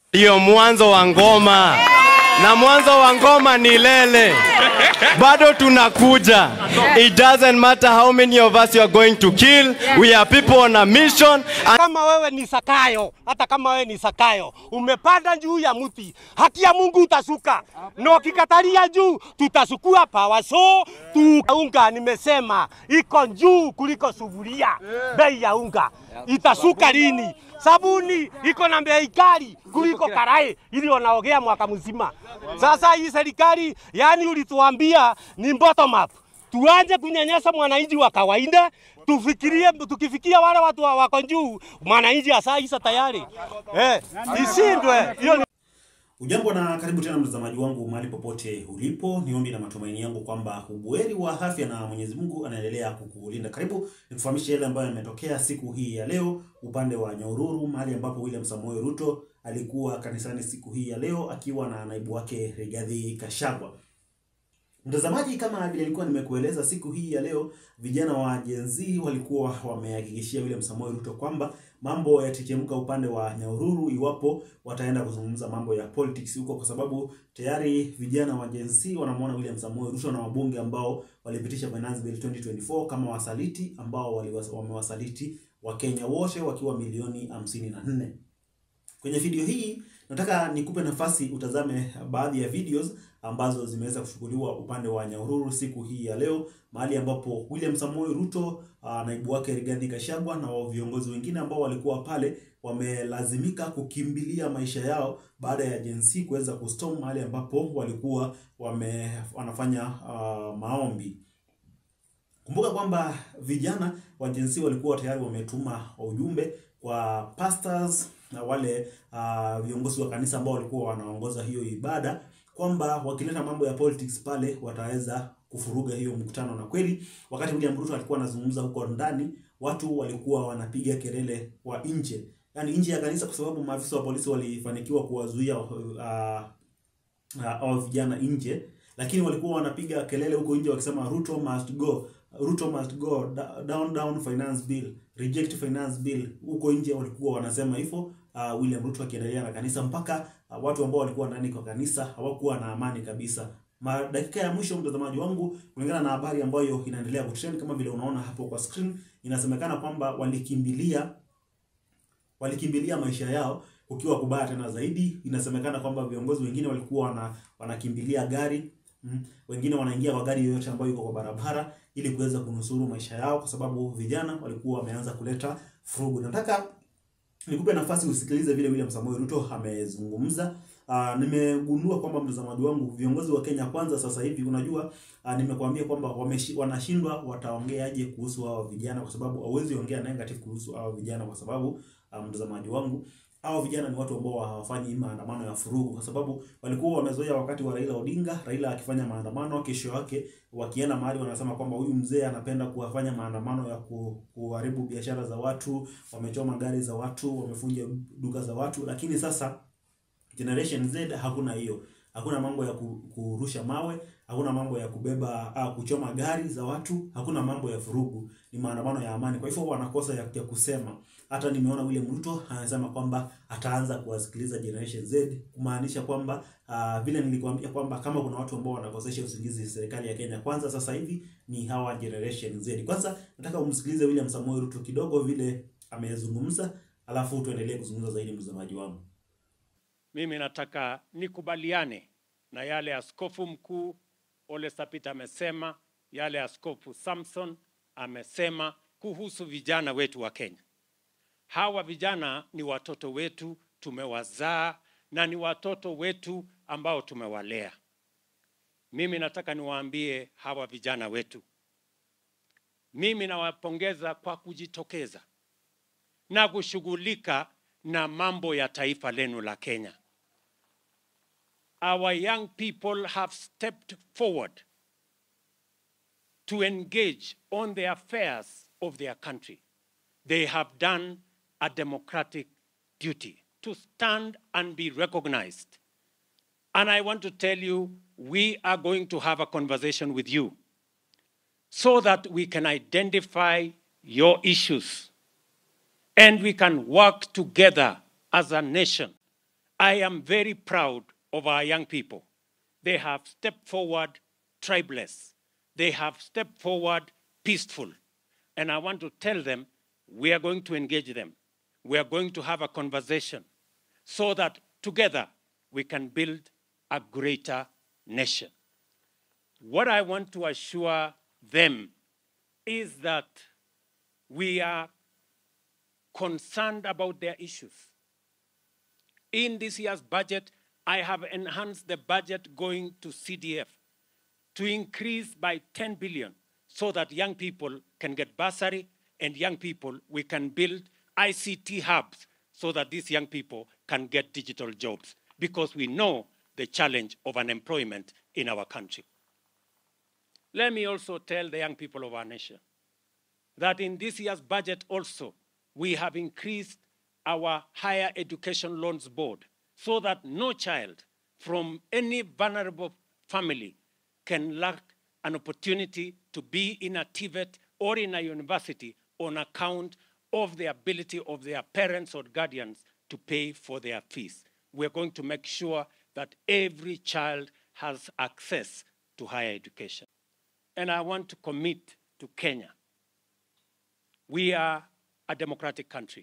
Ndiyo mwanzo wa ngoma, na mwanzo wa ngoma ni lele. Bado tunakuja. It doesn't matter how many of us you are going to kill. We are people on a mission. And kama wewe ni Sakayo, hata kama wewe ni Sakayo, umepanda juu ya mti, haki ya Mungu utashuka, na ukikatalia juu tutasukua pawa. So tu unga, nimesema iko juu kuliko sufuria. Bei ya unga itashuka lini? Sabuni iko na bei kali kuliko karai ili wanaogea mwaka mzima. Sasa hii serikali, yani ulituambia ni bottom up tuanze kunyanyasa mwananchi wa kawaida, tufikirie, tukifikia wale watu wa- wako juu, mwananchi asaisa tayari eh, isindwe hiyo ni Ujambo na karibu tena mtazamaji wangu mahali popote ulipo. Ni ombi na matumaini yangu kwamba ubuheri wa afya na Mwenyezi Mungu anaendelea kukulinda. Karibu nikufahamishe yale ambayo yametokea siku hii ya leo upande wa Nyahururu, mahali ambapo William Samoei Ruto alikuwa kanisani siku hii ya leo akiwa na naibu wake Rigathi Gachagua. Mtazamaji, kama vile nilikuwa nimekueleza siku hii ya leo, vijana wa Gen Z walikuwa wamehakikishia William Samoei Ruto kwamba mambo yatachemka upande wa Nyahururu iwapo wataenda kuzungumza mambo ya politics huko, kwa sababu tayari vijana wa Gen Z wanamwona William Samoei Ruto na wabunge ambao walipitisha Finance Bill 2024 kama wasaliti ambao waliwas- wamewasaliti Wakenya wote wakiwa milioni hamsini na nne. Kwenye video hii nataka nikupe nafasi utazame baadhi ya videos ambazo zimeweza kuchukuliwa upande wa Nyahururu siku hii ya leo, mahali ambapo William Samoei Ruto, uh, naibu wake Rigathi Gachagua na wa- viongozi wengine ambao walikuwa pale wamelazimika kukimbilia maisha yao baada ya Gen Z kuweza kustorm mahali ambapo walikuwa wame, wanafanya uh, maombi. Kumbuka kwamba vijana wa Gen Z walikuwa tayari wametuma ujumbe kwa pastors na wale uh, viongozi wa kanisa ambao walikuwa wanaongoza hiyo ibada kwamba wakileta mambo ya politics pale wataweza kufuruga hiyo mkutano. Na kweli wakati William Ruto alikuwa anazungumza huko ndani, watu walikuwa wanapiga kelele wa nje, yaani nje ya kanisa, kwa sababu maafisa wa polisi walifanikiwa kuwazuia uh, uh, au vijana nje, lakini walikuwa wanapiga kelele huko nje wakisema Ruto must go, Ruto must go, da- down down finance bill, reject finance bill. Huko nje walikuwa wanasema hivyo, uh, William Ruto akiendelea na kanisa mpaka uh, watu ambao walikuwa ndani kwa kanisa hawakuwa na amani kabisa. Ma dakika ya mwisho, mtazamaji wangu, kulingana na habari ambayo inaendelea kutrend kama vile unaona hapo kwa screen, inasemekana kwamba walikimbilia walikimbilia maisha yao ukiwa kubaya tena zaidi. Inasemekana kwamba viongozi wengine walikuwa wana, wanakimbilia gari mm, wengine wanaingia kwa gari yoyote ambayo iko kwa barabara ili kuweza kunusuru maisha yao, kwa sababu vijana walikuwa wameanza kuleta furugu. Nataka nikupe nafasi usikilize vile William Samoei Ruto amezungumza. Uh, nimegundua kwamba mtazamaji wangu, viongozi wa Kenya Kwanza sasa hivi, unajua uh, nimekuambia kwamba wameshi, wanashindwa wataongeaje kuhusu hao vijana, kwa sababu hauwezi ongea negative kuhusu hao vijana, kwa sababu uh, mtazamaji wangu hao vijana ni watu ambao hawafanyi maandamano ya furugu, kwa sababu walikuwa wamezoea wakati wa Raila Odinga, Raila akifanya maandamano, kesho yake wakienda mahali wanasema kwamba huyu mzee anapenda kuwafanya maandamano ya ku, kuharibu biashara za watu, wamechoma gari za watu, wamefunja duka za watu. Lakini sasa Generation Z hakuna hiyo, hakuna mambo ya ku- kurusha mawe, hakuna mambo ya kubeba ah, kuchoma gari za watu, hakuna mambo ya furugu, ni maandamano ya amani. Kwa hivyo wanakosa ya, ya kusema. Hata nimeona William Ruto anasema kwamba ataanza kuwasikiliza Generation Z, kumaanisha kwamba ah, vile nilikuambia kwamba kama kuna watu ambao wanakosesha usingizi serikali ya Kenya Kwanza sasa hivi ni hawa Generation Z. Kwanza nataka umsikilize William Samoei Ruto kidogo vile amezungumza, alafu tuendelee kuzungumza zaidi, mtazamaji wangu. Mimi nataka nikubaliane na yale askofu mkuu Ole Sapit amesema, yale askofu Samson amesema kuhusu vijana wetu wa Kenya. Hawa vijana ni watoto wetu, tumewazaa na ni watoto wetu ambao tumewalea. Mimi nataka niwaambie hawa vijana wetu, mimi nawapongeza kwa kujitokeza na kushughulika na mambo ya taifa lenu la Kenya. Our young people have stepped forward to engage on the affairs of their country. They have done a democratic duty to stand and be recognized. And I want to tell you, we are going to have a conversation with you so that we can identify your issues and we can work together as a nation I am very proud of our young people. They have stepped forward tribeless. They have stepped forward peaceful. And I want to tell them we are going to engage them. We are going to have a conversation so that together we can build a greater nation. What I want to assure them is that we are concerned about their issues. In this year's budget, I have enhanced the budget going to CDF to increase by 10 billion so that young people can get bursary and young people, we can build ICT hubs so that these young people can get digital jobs because we know the challenge of unemployment in our country. Let me also tell the young people of our nation that in this year's budget also, we have increased our higher education loans board so that no child from any vulnerable family can lack an opportunity to be in a TVET or in a university on account of the ability of their parents or guardians to pay for their fees. We're going to make sure that every child has access to higher education. And I want to commit to Kenya. We are a democratic country.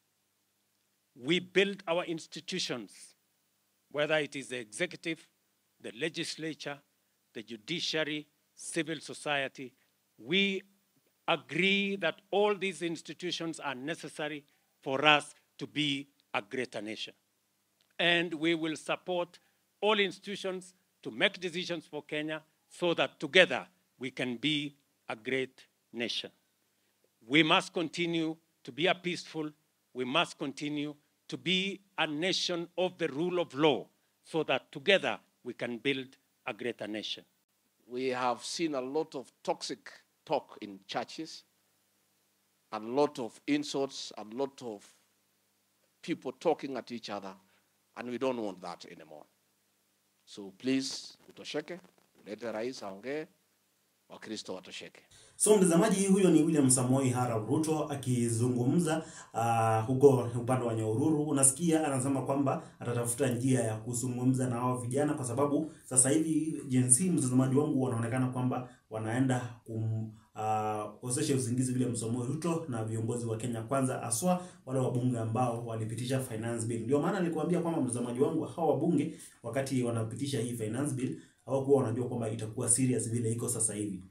We build our institutions, whether it is the executive, the legislature, the judiciary, civil society. We agree that all these institutions are necessary for us to be a greater nation. And we will support all institutions to make decisions for Kenya so that together we can be a great nation. We must continue to be a peaceful, we must continue to be a nation of the rule of law so that together we can build a greater nation. We have seen a lot of toxic talk in churches, a lot of insults, a lot of people talking at each other, and we don't want that anymore. So please, utosheke, lete rais aongee, Wakristo watosheke. So mtazamaji, huyo ni William Samoei Arap Ruto akizungumza uh, huko upande wa Nyahururu. Unasikia anasema kwamba atatafuta njia ya kuzungumza na hao vijana, kwa sababu sasa hivi Gen Z, mtazamaji wangu, wanaonekana kwamba wanaenda kum uh, kosesha usingizi William Samoei Ruto na viongozi wa Kenya Kwanza, aswa wale wabunge ambao walipitisha finance bill. Ndio maana nilikwambia kwamba mtazamaji wangu, hao wabunge wakati wanapitisha hii finance bill hawakuwa wanajua kwamba itakuwa serious vile iko sasa hivi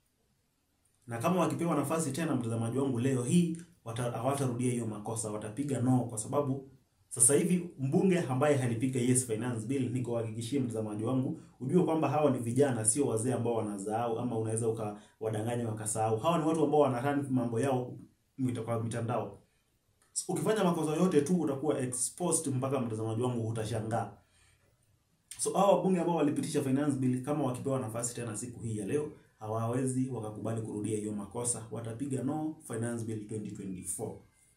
na kama wakipewa nafasi tena, mtazamaji wangu, leo hii wata- hawatarudia hiyo makosa, watapiga no, kwa sababu sasa hivi mbunge ambaye halipiga yes finance bill, nikuhakikishie mtazamaji wangu, ujue kwamba hawa ni vijana, sio wazee ambao wanasahau ama unaweza ukawadanganya wakasahau. Hawa ni watu ambao wanarun mambo yao mita- kwa mitandao. Ukifanya makosa yote tu utakuwa exposed, mpaka mtazamaji wangu utashangaa. So hao wabunge ambao walipitisha finance bill kama wakipewa nafasi tena siku hii ya leo hawawezi wakakubali kurudia hiyo makosa, watapiga no finance bill 2024.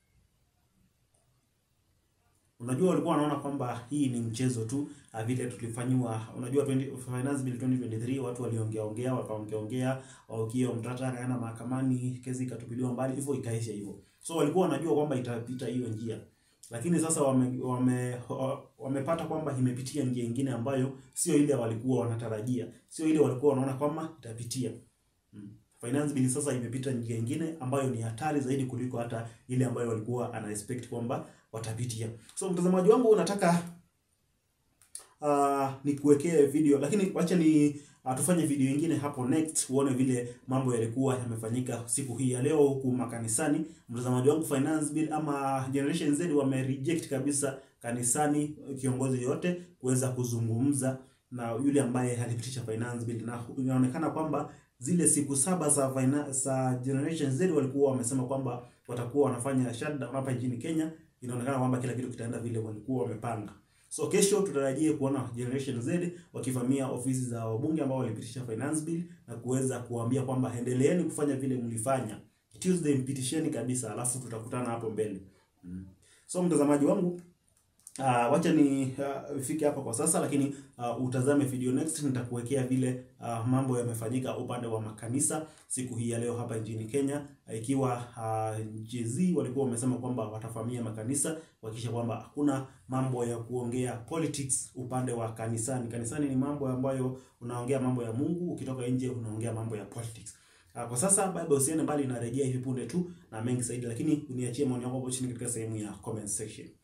Unajua walikuwa wanaona kwamba hii ni mchezo tu, ah, vile tulifanyiwa. Unajua 20, finance bill 2023 watu waliongea ongea wakaongea ongea, Okiya Mtata akaenda mahakamani, kesi ikatupiliwa mbali, hivyo ikaisha hivyo. So walikuwa wanajua kwamba itapita hiyo njia, lakini sasa wame, wame, wamepata kwamba imepitia njia ingine ambayo sio ile walikuwa wanatarajia, sio ile walikuwa wanaona kwamba itapitia. Mm. Finance bill sasa imepita njia ingine ambayo ni hatari zaidi kuliko hata ile ambayo walikuwa ana expect kwamba watapitia. So mtazamaji wangu unataka uh, nikuwekee video lakini wacha ni uh, tufanye video ingine hapo next uone vile mambo yalikuwa yamefanyika siku hii ya leo huku makanisani. Mtazamaji wangu, finance bill ama Generation Z wame reject kabisa kanisani kiongozi yote kuweza kuzungumza na yule ambaye alipitisha finance bill, na inaonekana kwamba zile siku saba za finance, za Generation Z walikuwa wamesema kwamba watakuwa wanafanya shutdown hapa nchini Kenya. Inaonekana kwamba kila kitu kitaenda vile walikuwa wamepanga. So kesho tutarajie kuona Generation Z wakivamia ofisi za wabunge ambao walipitisha finance bill na kuweza kuambia kwamba endeleeni kufanya vile mlifanya. Tuesday mpitisheni kabisa, alafu tutakutana hapo mbele. Mm. So mtazamaji wangu Uh, wacha ni uh, fike hapa kwa sasa, lakini uh, utazame video next. Nitakuwekea vile uh, mambo yamefanyika upande wa makanisa siku hii ya leo hapa nchini Kenya, uh, ikiwa uh, Jay-Z walikuwa wamesema kwamba watafamia makanisa kuhakikisha kwamba hakuna mambo ya kuongea politics upande wa kanisani. Kanisani ni mambo ambayo unaongea mambo ya Mungu, ukitoka nje unaongea mambo ya politics. Uh, kwa sasa Bible usiende mbali, inarejea hivi punde tu na mengi zaidi, lakini uniachie maoni yako hapo chini katika sehemu ya comment section.